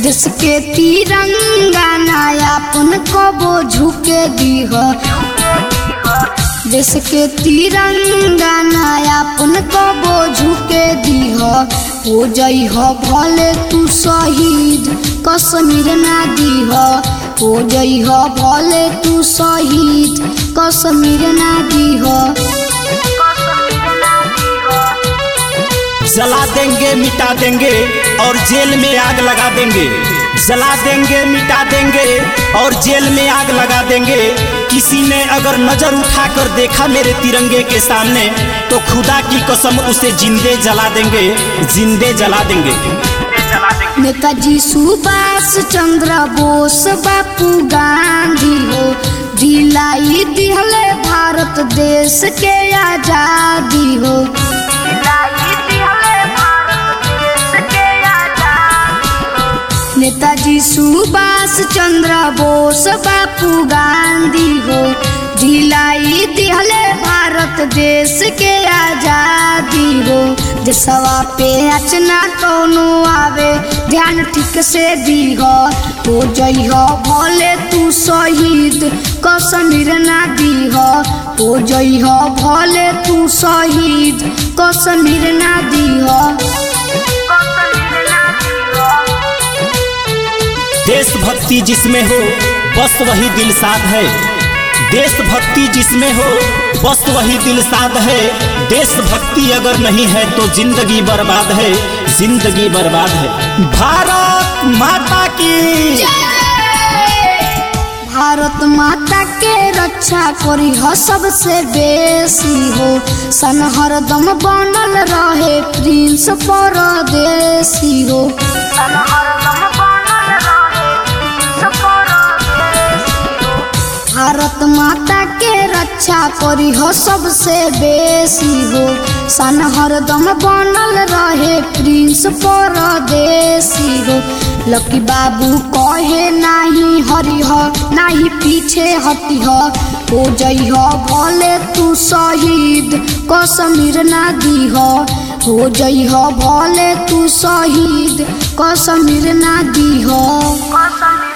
देश के तिरंगा नायापन कबो झुके दीह देश के तिरंगा नायापन कबो झुके दीह हो जइह भले तू शहीद कश्मीर ना दीह हो जइह भले तू शहीद कश्मीर ना दीह जला देंगे मिटा देंगे और जेल में आग लगा देंगे जला देंगे मिटा देंगे और जेल में आग लगा देंगे किसी ने अगर नजर उठाकर देखा मेरे तिरंगे के सामने तो खुदा की कसम उसे जिंदे जला देंगे जिंदे जला देंगे नेताजी सुभाष चंद्र बोस बापू गांधी हो दिलाई दिहले भारत देश के आजादी हो नेताजी सुभाष चंद्र बोस बापू गांधी हो दिलाई दिहले भारत देश के आजादी हो देशवा पे अचना कौनो आवे ध्यान ठीक से दीह हो जइह भले तू शहीद कश्मीर ना दीह हो जइह भले तू शहीद कश्मीर ना दीह देशभक्ति जिसमें हो बस वही दिल साध है देशभक्ति जिसमें हो बस वही दिल साध है देशभक्ति अगर नहीं है तो जिंदगी बर्बाद है जिंदगी बर्बाद है भारत माता की भारत माता के रक्षा करी हो सबसे बेसी हो सन हरदम बनल रहे प्रिंस परदेसी हो भारत माता के रक्षा करी हो सबसे बेसी हो सन हरदम बनल रहे प्रिंस परदेसी हो लकी बाबू कहे नाही हरिह नाही पीछे हटिह हो जइह भले तू शहीद कश्मीर ना दीह हो जइह भले तू शहीद कश्मीर ना दीह